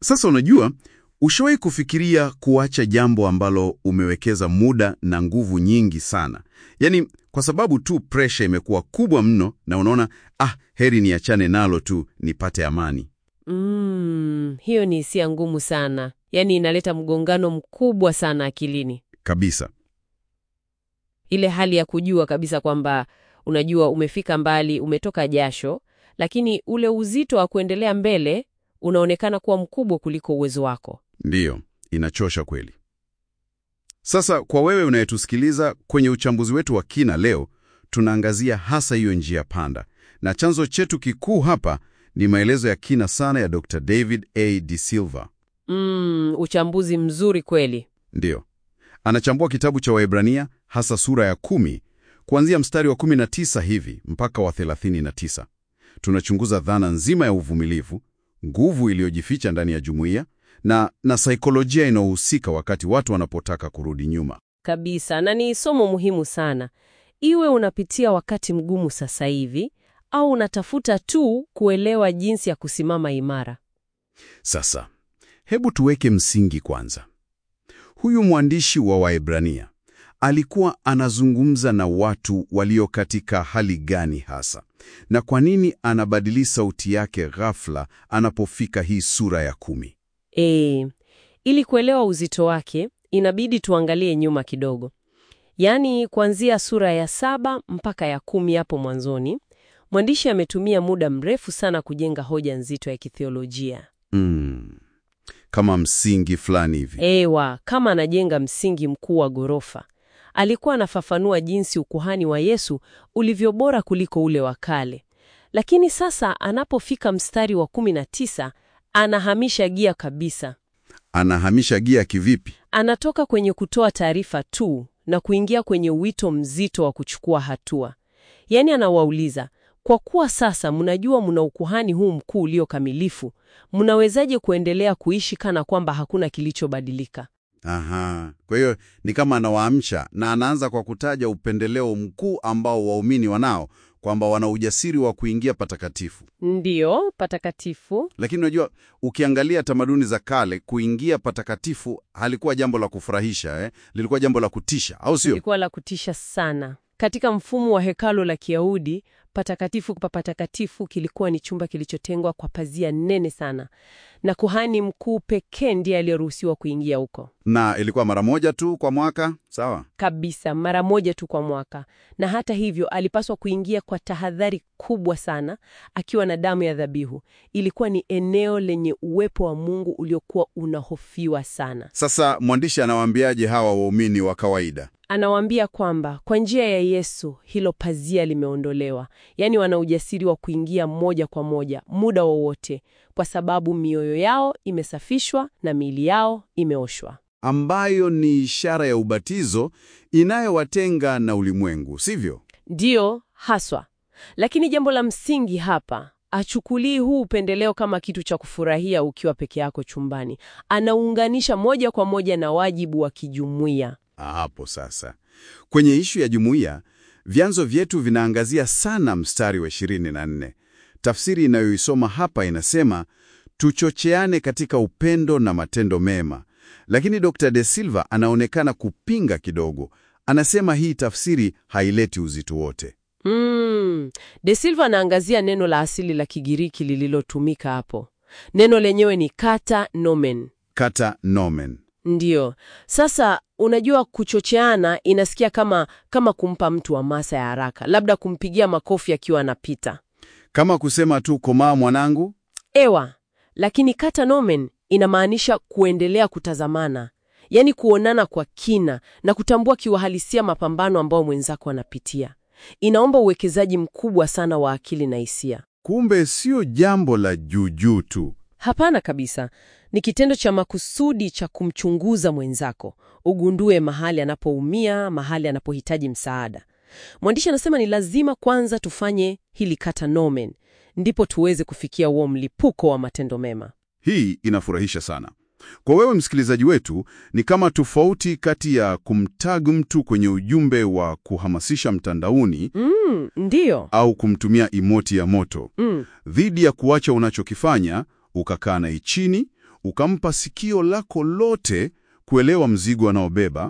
Sasa unajua, ushawahi kufikiria kuacha jambo ambalo umewekeza muda na nguvu nyingi sana, yaani kwa sababu tu presha imekuwa kubwa mno na unaona ah, heri niachane nalo tu nipate amani. Mm, hiyo ni hisia ngumu sana, yaani inaleta mgongano mkubwa sana akilini, Kabisa. ile hali ya kujua kabisa kwamba unajua umefika mbali, umetoka jasho, lakini ule uzito wa kuendelea mbele unaonekana kuwa mkubwa kuliko uwezo wako. Ndiyo, inachosha kweli. Sasa kwa wewe unayetusikiliza, kwenye uchambuzi wetu wa kina leo, tunaangazia hasa hiyo njia panda, na chanzo chetu kikuu hapa ni maelezo ya kina sana ya Dr. David A. De Silva. Mm, uchambuzi mzuri kweli. Ndiyo, anachambua kitabu cha Waebrania, hasa sura ya kumi kuanzia mstari wa 19 hivi mpaka wa 39. Tunachunguza dhana nzima ya uvumilivu, nguvu iliyojificha ndani ya jumuiya na, na saikolojia inayohusika wakati watu wanapotaka kurudi nyuma. Kabisa, na ni somo muhimu sana. Iwe unapitia wakati mgumu sasa hivi au unatafuta tu kuelewa jinsi ya kusimama imara. Sasa hebu tuweke msingi kwanza. Huyu mwandishi wa Waebrania alikuwa anazungumza na watu walio katika hali gani hasa, na kwa nini anabadili sauti yake ghafla anapofika hii sura ya kumi? E, ili kuelewa uzito wake inabidi tuangalie nyuma kidogo, yaani kuanzia sura ya saba mpaka ya kumi hapo mwanzoni. Mwandishi ametumia muda mrefu sana kujenga hoja nzito ya kithiolojia. Mm, kama msingi fulani hivi. Ewa, kama anajenga msingi mkuu wa ghorofa. Alikuwa anafafanua jinsi ukuhani wa Yesu ulivyo bora kuliko ule wa kale. Lakini sasa anapofika mstari wa 19, anahamisha gia kabisa. Anahamisha gia kivipi? Anatoka kwenye kutoa taarifa tu na kuingia kwenye wito mzito wa kuchukua hatua. Yaani anawauliza, kwa kuwa sasa mnajua mna ukuhani huu mkuu ulio kamilifu, mnawezaje kuendelea kuishi kana kwamba hakuna kilichobadilika? Aha, kwa hiyo ni kama anawaamsha na anaanza kwa kutaja upendeleo mkuu ambao waumini wanao, kwamba wana ujasiri wa kuingia patakatifu. Ndiyo, patakatifu. Lakini unajua, ukiangalia tamaduni za kale, kuingia patakatifu halikuwa jambo la kufurahisha eh? Lilikuwa jambo la kutisha, au sio? Ilikuwa la kutisha sana. Katika mfumo wa hekalo la Kiyahudi, patakatifu pa patakatifu kilikuwa ni chumba kilichotengwa kwa pazia nene sana, na kuhani mkuu pekee ndiye aliyeruhusiwa kuingia huko Na ilikuwa mara moja tu kwa mwaka, sawa? kabisa, mara moja tu kwa mwaka. Na hata hivyo, alipaswa kuingia kwa tahadhari kubwa sana, akiwa na damu ya dhabihu. Ilikuwa ni eneo lenye uwepo wa Mungu uliokuwa unahofiwa sana. Sasa mwandishi anawaambiaje hawa waumini wa kawaida? Anawaambia kwamba kwa njia ya Yesu hilo pazia limeondolewa, yaani wana ujasiri wa kuingia moja kwa moja muda wowote, kwa sababu mioyo yao imesafishwa na miili yao imeoshwa. ambayo ni ishara ya ubatizo inayowatenga na ulimwengu, sivyo? Ndiyo haswa. Lakini jambo la msingi hapa, achukulii huu upendeleo kama kitu cha kufurahia ukiwa peke yako chumbani. Anaunganisha moja kwa moja na wajibu wa kijumuiya. Hapo sasa, kwenye ishu ya jumuiya, vyanzo vyetu vinaangazia sana mstari wa 24. Tafsiri inayoisoma hapa inasema tuchocheane katika upendo na matendo mema, lakini Dr. De Silva anaonekana kupinga kidogo. Anasema hii tafsiri haileti uzito wote. Mm. De Silva anaangazia neno la asili la Kigiriki lililotumika hapo. Neno lenyewe ni kata nomen. Kata nomen. Ndiyo. Sasa unajua kuchocheana inasikia kama kama kumpa mtu hamasa ya haraka, labda kumpigia makofi akiwa anapita. Kama kusema tu komaa mwanangu, Ewa, lakini kata nomen inamaanisha kuendelea kutazamana, yaani kuonana kwa kina na kutambua kiuhalisia mapambano ambayo mwenzako anapitia. Inaomba uwekezaji mkubwa sana wa akili na hisia. kumbe sio jambo la juujuu tu. Hapana kabisa. Ni kitendo cha makusudi cha kumchunguza mwenzako, ugundue mahali anapoumia, mahali anapohitaji msaada. Mwandishi anasema ni lazima kwanza tufanye hili kata nomen, ndipo tuweze kufikia huo mlipuko wa matendo mema. Hii inafurahisha sana. Kwa wewe msikilizaji wetu, ni kama tofauti kati ya kumtag mtu kwenye ujumbe wa kuhamasisha mtandaoni Mm, ndiyo. au kumtumia imoti ya moto Mm, dhidi ya kuacha unachokifanya ukakaa naye chini ukampa sikio lako lote kuelewa mzigo anaobeba.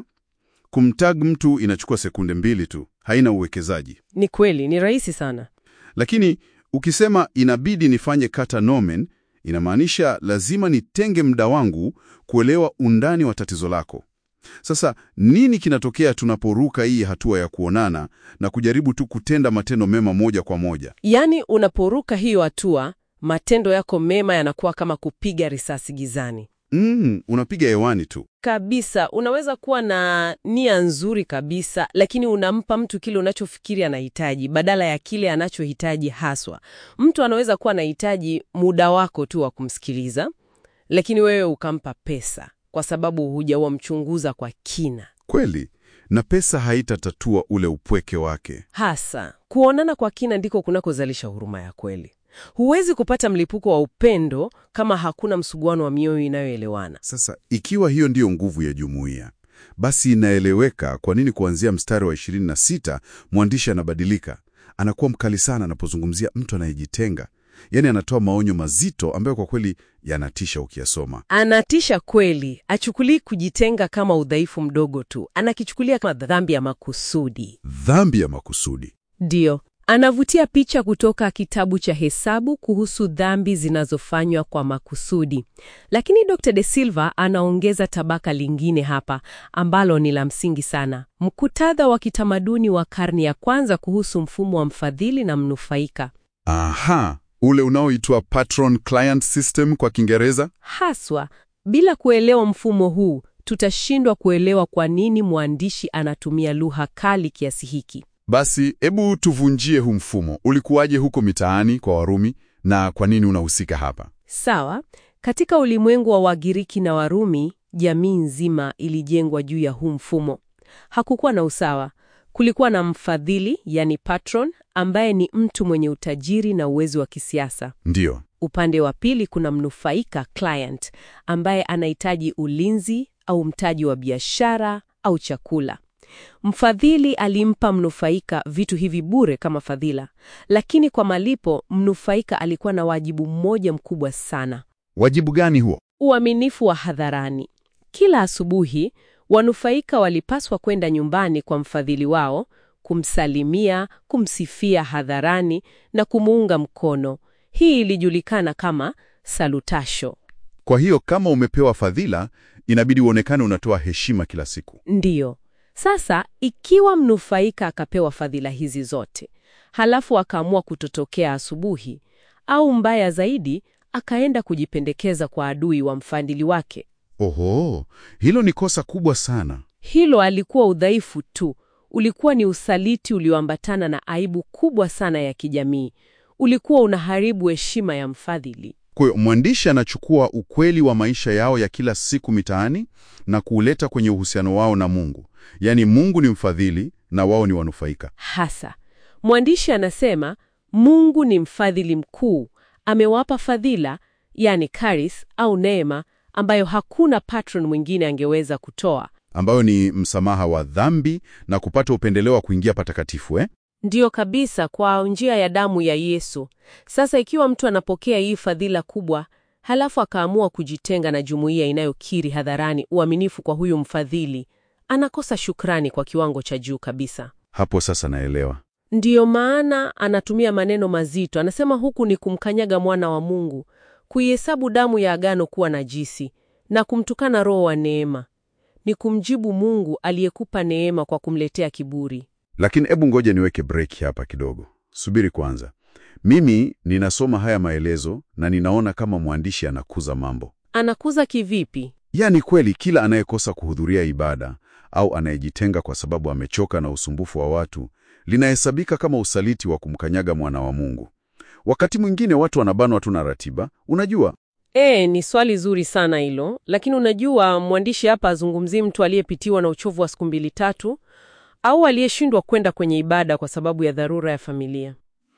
Kumtag mtu inachukua sekunde mbili tu, haina uwekezaji. Ni kweli, ni rahisi sana. Lakini ukisema inabidi nifanye kata nomen, inamaanisha lazima nitenge muda wangu kuelewa undani wa tatizo lako. Sasa nini kinatokea tunaporuka hii hatua ya kuonana na kujaribu tu kutenda matendo mema moja kwa moja? Yaani, unaporuka hiyo hatua, matendo yako mema yanakuwa kama kupiga risasi gizani Mm, unapiga hewani tu. kabisa. Unaweza kuwa na nia nzuri kabisa, lakini unampa mtu kile unachofikiri anahitaji badala ya kile anachohitaji haswa. Mtu anaweza kuwa anahitaji muda wako tu wa kumsikiliza, lakini wewe ukampa pesa kwa sababu hujawamchunguza kwa kina. Kweli, na pesa haitatatua ule upweke wake. Hasa kuonana kwa kina ndiko kunakozalisha huruma ya kweli. Huwezi kupata mlipuko wa upendo kama hakuna msuguano wa mioyo inayoelewana. Sasa ikiwa hiyo ndiyo nguvu ya jumuiya, basi inaeleweka kwa nini kuanzia mstari wa 26 mwandishi anabadilika. Anakuwa mkali sana anapozungumzia mtu anayejitenga, yaani anatoa maonyo mazito ambayo kwa kweli yanatisha ukiyasoma. Anatisha kweli. Achukulii kujitenga kama udhaifu mdogo tu, anakichukulia kama dhambi ya makusudi. Dhambi ya makusudi. Ndiyo, anavutia picha kutoka kitabu cha Hesabu kuhusu dhambi zinazofanywa kwa makusudi. Lakini Dr. De Silva anaongeza tabaka lingine hapa ambalo ni la msingi sana. Mkutadha wa kitamaduni wa karne ya kwanza kuhusu mfumo wa mfadhili na mnufaika. Aha, ule unaoitwa patron client system kwa Kiingereza. Haswa, bila kuelewa mfumo huu, tutashindwa kuelewa kwa nini mwandishi anatumia lugha kali kiasi hiki. Basi hebu tuvunjie huu mfumo. Ulikuwaje huko mitaani kwa Warumi na kwa nini unahusika hapa? Sawa, katika ulimwengu wa Wagiriki na Warumi, jamii nzima ilijengwa juu ya huu mfumo. Hakukuwa na usawa. Kulikuwa na mfadhili, yani patron, ambaye ni mtu mwenye utajiri na uwezo wa kisiasa. Ndiyo. Upande wa pili kuna mnufaika, client, ambaye anahitaji ulinzi au mtaji wa biashara au chakula. Mfadhili alimpa mnufaika vitu hivi bure kama fadhila, lakini kwa malipo mnufaika alikuwa na wajibu mmoja mkubwa sana: Wajibu gani huo? uaminifu wa hadharani. Kila asubuhi wanufaika walipaswa kwenda nyumbani kwa mfadhili wao, kumsalimia, kumsifia hadharani na kumuunga mkono. Hii ilijulikana kama salutasho. Kwa hiyo kama umepewa fadhila, inabidi uonekane unatoa heshima kila siku. Ndiyo. Sasa ikiwa mnufaika akapewa fadhila hizi zote, halafu akaamua kutotokea asubuhi, au mbaya zaidi, akaenda kujipendekeza kwa adui wa mfadhili wake, Oho, hilo ni kosa kubwa sana. hilo alikuwa udhaifu tu, ulikuwa ni usaliti ulioambatana na aibu kubwa sana ya kijamii. Ulikuwa unaharibu heshima ya mfadhili. Kwa hiyo mwandishi anachukua ukweli wa maisha yao ya kila siku mitaani na kuuleta kwenye uhusiano wao na Mungu. Yaani Mungu ni mfadhili na wao ni wanufaika. Hasa mwandishi anasema Mungu ni mfadhili mkuu, amewapa fadhila, yani charis au neema, ambayo hakuna patron mwingine angeweza kutoa. ambayo ni msamaha wa dhambi na kupata upendeleo wa kuingia patakatifu eh? Ndiyo kabisa, kwa njia ya damu ya Yesu. Sasa ikiwa mtu anapokea hii fadhila kubwa, halafu akaamua kujitenga na jumuiya inayokiri hadharani uaminifu kwa huyu mfadhili, anakosa shukrani kwa kiwango cha juu kabisa. Hapo sasa naelewa. Ndiyo maana anatumia maneno mazito. Anasema huku ni kumkanyaga mwana wa Mungu, kuihesabu damu ya agano kuwa najisi na kumtukana Roho wa neema. Ni kumjibu Mungu aliyekupa neema kwa kumletea kiburi. Lakini hebu ngoja niweke break hapa kidogo. Subiri kwanza. Mimi ninasoma haya maelezo na ninaona kama mwandishi anakuza mambo. Anakuza kivipi? Yaani kweli kila anayekosa kuhudhuria ibada au anayejitenga kwa sababu amechoka na usumbufu wa watu linahesabika kama usaliti wa kumkanyaga mwana wa Mungu. Wakati mwingine watu wanabanwa tu na ratiba, unajua. E, ni swali zuri sana hilo, lakini unajua mwandishi hapa azungumzii mtu aliyepitiwa na uchovu wa siku mbili tatu au aliyeshindwa kwenda kwenye ibada kwa sababu ya dharura ya familia.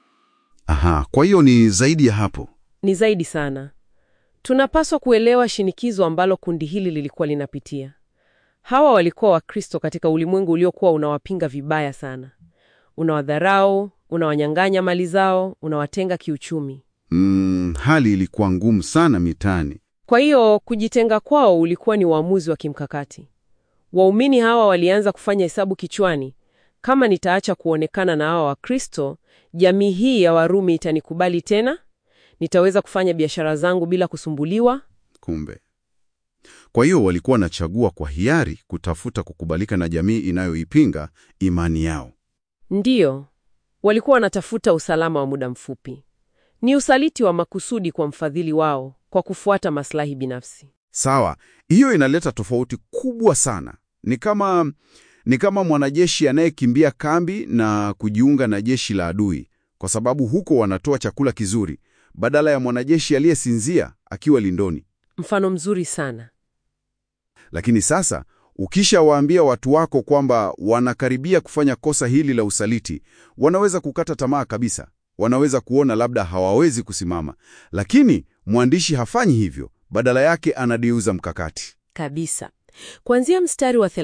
Aha, kwa hiyo ni zaidi ya hapo. Ni zaidi sana. Tunapaswa kuelewa shinikizo ambalo kundi hili lilikuwa linapitia. Hawa walikuwa Wakristo katika ulimwengu uliokuwa unawapinga vibaya sana, unawadharau, unawanyang'anya mali zao, unawatenga kiuchumi. Mm, hali ilikuwa ngumu sana mitaani. Kwa hiyo kujitenga kwao ulikuwa ni uamuzi wa kimkakati. Waumini hawa walianza kufanya hesabu kichwani, kama nitaacha kuonekana na hawa Wakristo, jamii hii ya Warumi itanikubali tena? Nitaweza kufanya biashara zangu bila kusumbuliwa? Kumbe. Kwa hiyo walikuwa wanachagua kwa hiari kutafuta kukubalika na jamii inayoipinga imani yao. Ndiyo, walikuwa wanatafuta usalama wa muda mfupi. Ni usaliti wa makusudi kwa mfadhili wao kwa kufuata maslahi binafsi. Sawa, hiyo inaleta tofauti kubwa sana. Ni kama ni kama mwanajeshi anayekimbia kambi na kujiunga na jeshi la adui, kwa sababu huko wanatoa chakula kizuri, badala ya mwanajeshi aliyesinzia akiwa lindoni. Mfano mzuri sana. Lakini sasa ukishawaambia watu wako kwamba wanakaribia kufanya kosa hili la usaliti, wanaweza kukata tamaa kabisa. Wanaweza kuona labda hawawezi kusimama, lakini mwandishi hafanyi hivyo. Badala yake anadiuza mkakati. Kabisa. Kuanzia mstari wa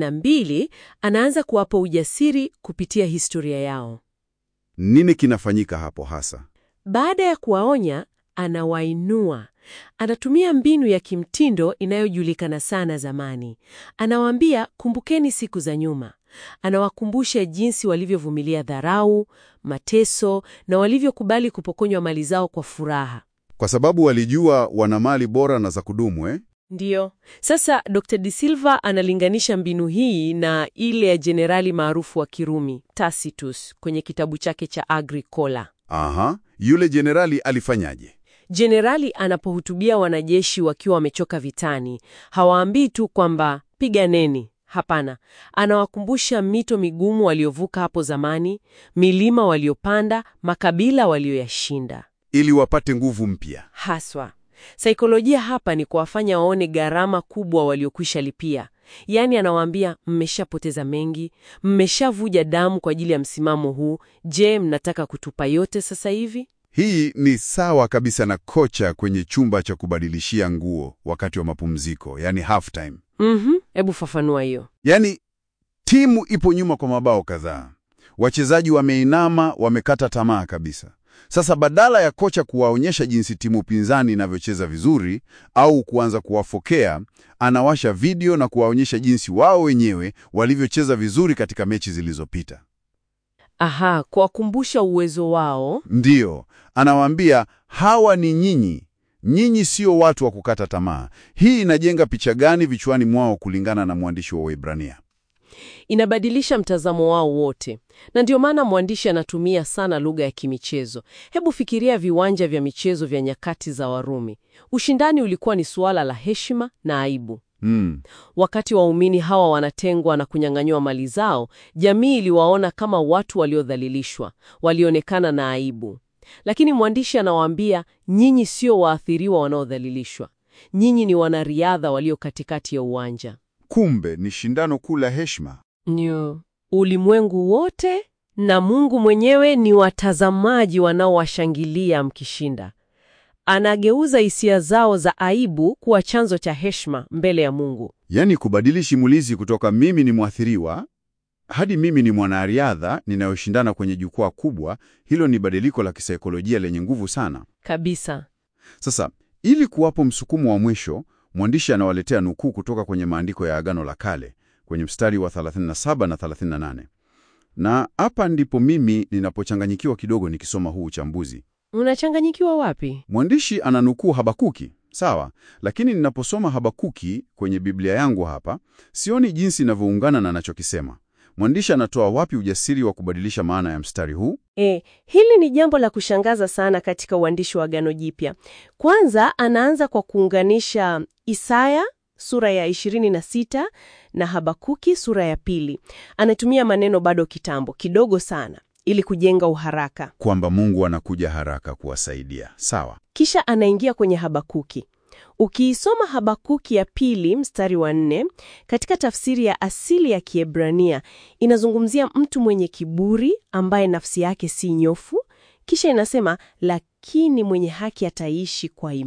32 anaanza kuwapa ujasiri kupitia historia yao. Nini kinafanyika hapo hasa? Baada ya kuwaonya, anawainua. Anatumia mbinu ya kimtindo inayojulikana sana zamani. Anawaambia, kumbukeni siku za nyuma. Anawakumbusha jinsi walivyovumilia dharau, mateso na walivyokubali kupokonywa mali zao kwa furaha. Kwa sababu walijua wana mali bora na za kudumu eh? Ndiyo. Sasa Dr. De Silva analinganisha mbinu hii na ile ya jenerali maarufu wa Kirumi Tacitus kwenye kitabu chake cha Agricola. Aha, yule jenerali alifanyaje? Jenerali anapohutubia wanajeshi wakiwa wamechoka vitani, hawaambii tu kwamba piganeni. Hapana, anawakumbusha mito migumu waliovuka hapo zamani, milima waliopanda, makabila walioyashinda. Ili wapate nguvu mpya. Haswa saikolojia hapa ni kuwafanya waone gharama kubwa waliokwisha lipia. Yaani anawaambia mmeshapoteza mengi, mmeshavuja damu kwa ajili ya msimamo huu. Je, mnataka kutupa yote sasa hivi? Hii ni sawa kabisa na kocha kwenye chumba cha kubadilishia nguo wakati wa mapumziko, yani half time. Mhm, hebu fafanua hiyo. Yaani timu ipo nyuma kwa mabao kadhaa, wachezaji wameinama, wamekata tamaa kabisa. Sasa badala ya kocha kuwaonyesha jinsi timu pinzani inavyocheza vizuri au kuanza kuwafokea, anawasha video na kuwaonyesha jinsi wao wenyewe walivyocheza vizuri katika mechi zilizopita. Aha, kuwakumbusha uwezo wao. Ndiyo, anawaambia hawa ni nyinyi, nyinyi sio watu wa kukata tamaa. Hii inajenga picha gani vichwani mwao kulingana na mwandishi wa Waebrania? Inabadilisha mtazamo wao wote, na ndio maana mwandishi anatumia sana lugha ya kimichezo. Hebu fikiria viwanja vya michezo vya nyakati za Warumi. Ushindani ulikuwa ni suala la heshima na aibu. Mm. Wakati waumini hawa wanatengwa na kunyang'anywa mali zao, jamii iliwaona kama watu waliodhalilishwa, walionekana na aibu. Lakini mwandishi anawaambia, nyinyi sio waathiriwa wanaodhalilishwa, nyinyi ni wanariadha walio katikati ya uwanja. Kumbe ni shindano kuu la heshima. Ndio. Ulimwengu wote na Mungu mwenyewe ni watazamaji wanaowashangilia mkishinda. Anageuza hisia zao za aibu kuwa chanzo cha heshima mbele ya Mungu. Yaani kubadili simulizi kutoka mimi ni mwathiriwa hadi mimi ni mwanariadha ninayoshindana kwenye jukwaa kubwa. Hilo ni badiliko la kisaikolojia lenye nguvu sana. Kabisa. Sasa, ili kuwapo msukumo wa mwisho, mwandishi anawaletea nukuu kutoka kwenye maandiko ya Agano la Kale kwenye mstari wa 37 na 38. Na hapa ndipo mimi ninapochanganyikiwa kidogo nikisoma huu uchambuzi. Unachanganyikiwa wapi? Mwandishi ananukuu Habakuki, sawa, lakini ninaposoma Habakuki kwenye Biblia yangu hapa, sioni jinsi inavyoungana na anachokisema. Mwandishi anatoa wapi ujasiri wa kubadilisha maana ya mstari huu? E, hili ni jambo la kushangaza sana katika uandishi wa Agano Jipya. Kwanza anaanza kwa kuunganisha Isaya sura ya 26 na Habakuki sura ya pili. Anatumia maneno bado kitambo kidogo sana ili kujenga uharaka. Kwamba Mungu anakuja haraka kuwasaidia, sawa. Kisha anaingia kwenye Habakuki. Ukiisoma Habakuki ya pili mstari wa nne katika tafsiri ya asili ya Kiebrania inazungumzia mtu mwenye kiburi ambaye nafsi yake si nyofu. Kisha inasema lakini mwenye haki ataishi kwa imani.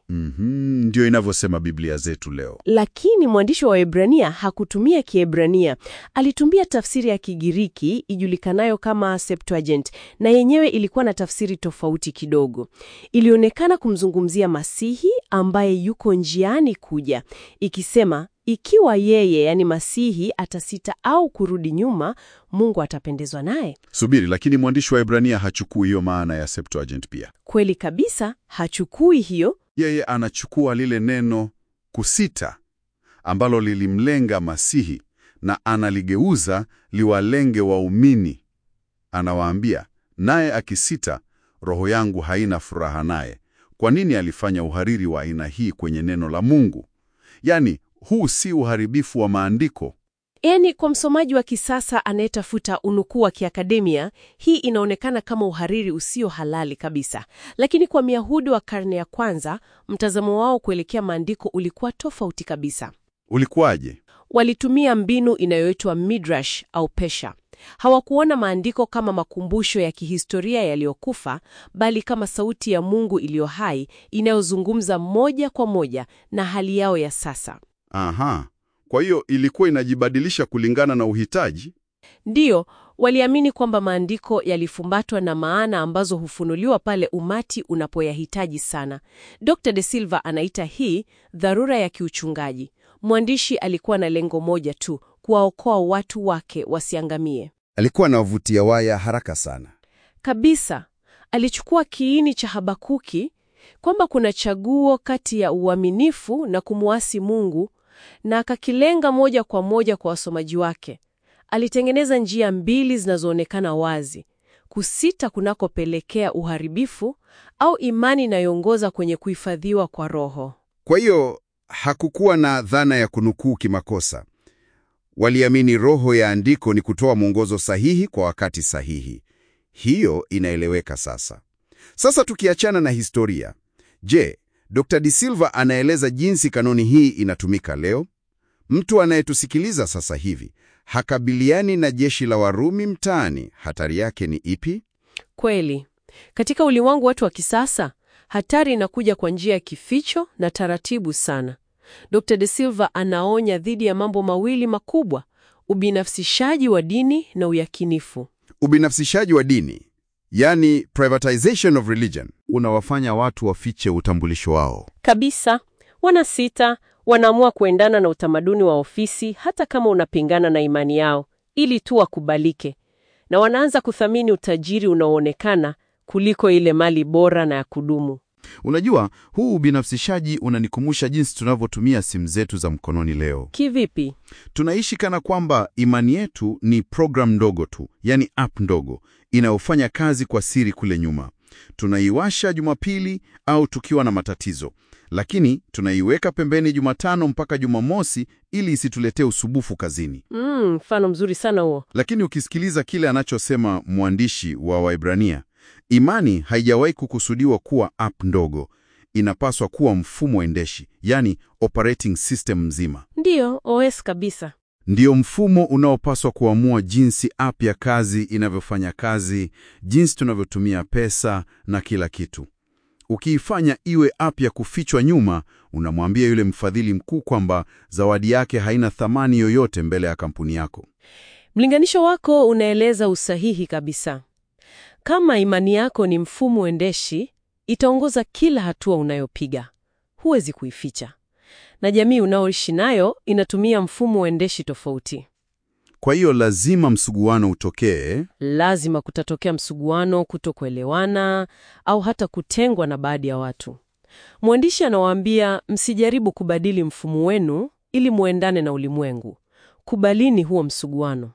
Mhm, ndio inavyosema Biblia zetu leo. Lakini mwandishi wa Waebrania hakutumia Kiebrania, alitumia tafsiri ya Kigiriki ijulikanayo kama Septuagint, na yenyewe ilikuwa na tafsiri tofauti kidogo. Ilionekana kumzungumzia Masihi ambaye yuko njiani kuja, ikisema ikiwa yeye, yani Masihi, atasita au kurudi nyuma, Mungu atapendezwa naye. Subiri, lakini mwandishi wa Ibrania hachukui hiyo maana ya Septuagint pia. Kweli kabisa, hachukui hiyo Yeye anachukua lile neno kusita ambalo lilimlenga Masihi na analigeuza liwalenge waumini. Anawaambia, naye akisita, roho yangu haina furaha naye. Kwa nini alifanya uhariri wa aina hii kwenye neno la Mungu? Yaani, huu si uharibifu wa maandiko. Yaani, kwa msomaji wa kisasa anayetafuta unukuu wa kiakademia, hii inaonekana kama uhariri usio halali kabisa. Lakini kwa Myahudi wa karne ya kwanza, mtazamo wao kuelekea maandiko ulikuwa tofauti kabisa. Ulikuwaje? Walitumia mbinu inayoitwa midrash au pesha. Hawakuona maandiko kama makumbusho ya kihistoria yaliyokufa, bali kama sauti ya Mungu iliyo hai inayozungumza moja kwa moja na hali yao ya sasa. Aha, kwa hiyo ilikuwa inajibadilisha kulingana na uhitaji. Ndiyo, waliamini kwamba maandiko yalifumbatwa na maana ambazo hufunuliwa pale umati unapoyahitaji sana. Dr. De Silva anaita hii dharura ya kiuchungaji. Mwandishi alikuwa na lengo moja tu, kuwaokoa watu wake wasiangamie. Alikuwa anawavutia waya haraka sana. Kabisa, alichukua kiini cha Habakuki kwamba kuna chaguo kati ya uaminifu na kumwasi Mungu na akakilenga moja kwa moja kwa wasomaji wake. Alitengeneza njia mbili zinazoonekana wazi: kusita kunakopelekea uharibifu au imani inayoongoza kwenye kuhifadhiwa kwa roho. Kwa hiyo hakukuwa na dhana ya kunukuu kimakosa. Waliamini roho ya andiko ni kutoa mwongozo sahihi kwa wakati sahihi. Hiyo inaeleweka sasa. Sasa tukiachana na historia, je, Dr. De Silva anaeleza jinsi kanuni hii inatumika leo? Mtu anayetusikiliza sasa hivi hakabiliani na jeshi la Warumi mtaani, hatari yake ni ipi? Kweli, katika ulimwengu wetu wa kisasa, hatari inakuja kwa njia ya kificho na taratibu sana. Dr. De Silva anaonya dhidi ya mambo mawili makubwa: ubinafsishaji wa dini na uyakinifu. Ubinafsishaji wa dini, yani privatization of religion. Unawafanya watu wafiche utambulisho wao. Kabisa, wanasita, wanaamua kuendana na utamaduni wa ofisi hata kama unapingana na imani yao, ili tu wakubalike, na wanaanza kuthamini utajiri unaoonekana kuliko ile mali bora na ya kudumu. Unajua, huu ubinafsishaji unanikumbusha jinsi tunavyotumia simu zetu za mkononi leo. Kivipi? Tunaishi kana kwamba imani yetu ni program ndogo tu, yani app ndogo inayofanya kazi kwa siri kule nyuma. Tunaiwasha Jumapili au tukiwa na matatizo, lakini tunaiweka pembeni Jumatano mpaka Jumamosi ili isituletee usubufu kazini. Mm, mfano mzuri sana huo. Lakini ukisikiliza kile anachosema mwandishi wa Waibrania, imani haijawahi kukusudiwa kuwa app ndogo. Inapaswa kuwa mfumo endeshi, yani operating system mzima. Ndiyo, OS kabisa. Ndiyo mfumo unaopaswa kuamua jinsi app ya kazi inavyofanya kazi, jinsi tunavyotumia pesa na kila kitu. Ukiifanya iwe app ya kufichwa nyuma, unamwambia yule mfadhili mkuu kwamba zawadi yake haina thamani yoyote mbele ya kampuni yako. Mlinganisho wako unaeleza usahihi kabisa. Kama imani yako ni mfumo endeshi, itaongoza kila hatua unayopiga. Huwezi kuificha. Na jamii unaoishi nayo inatumia mfumo endeshi tofauti. Kwa hiyo lazima msuguano utokee. Lazima kutatokea msuguano, kutokuelewana au hata kutengwa na baadhi ya watu. Mwandishi anawaambia msijaribu kubadili mfumo wenu ili muendane na ulimwengu. Kubalini huo msuguano.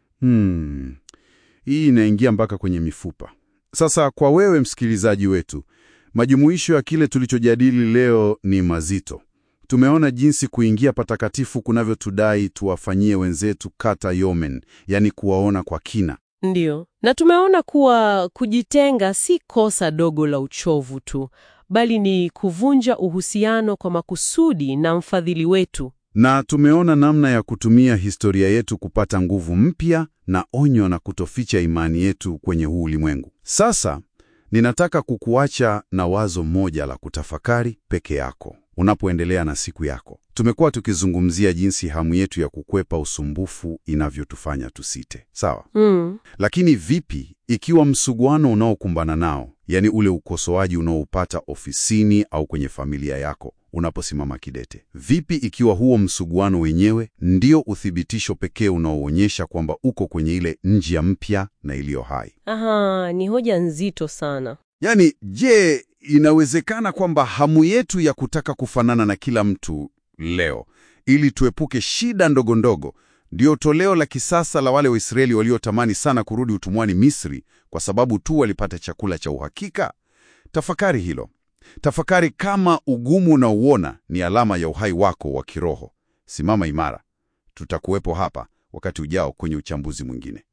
Hmm. Hii inaingia mpaka kwenye mifupa. Sasa kwa wewe msikilizaji wetu, majumuisho ya kile tulichojadili leo ni mazito. Tumeona jinsi kuingia patakatifu kunavyotudai tuwafanyie wenzetu kata yomen, yani kuwaona kwa kina. Ndiyo, na tumeona kuwa kujitenga si kosa dogo la uchovu tu, bali ni kuvunja uhusiano kwa makusudi na mfadhili wetu. Na tumeona namna ya kutumia historia yetu kupata nguvu mpya na onyo na kutoficha imani yetu kwenye huu ulimwengu. Sasa Ninataka kukuacha na wazo moja la kutafakari peke yako unapoendelea na siku yako. Tumekuwa tukizungumzia jinsi hamu yetu ya kukwepa usumbufu inavyotufanya tusite, sawa? Mm. Lakini vipi ikiwa msuguano unaokumbana nao, yaani ule ukosoaji unaoupata ofisini au kwenye familia yako, unaposimama kidete? Vipi ikiwa huo msuguano wenyewe ndio uthibitisho pekee unaoonyesha kwamba uko kwenye ile njia mpya na iliyo hai? Aha, ni hoja nzito sana. Yaani, je, inawezekana kwamba hamu yetu ya kutaka kufanana na kila mtu leo ili tuepuke shida ndogo ndogo ndio toleo la kisasa la wale Waisraeli waliotamani sana kurudi utumwani Misri kwa sababu tu walipata chakula cha uhakika? Tafakari hilo. Tafakari kama ugumu unaouona ni alama ya uhai wako wa kiroho. Simama imara. Tutakuwepo hapa wakati ujao kwenye uchambuzi mwingine.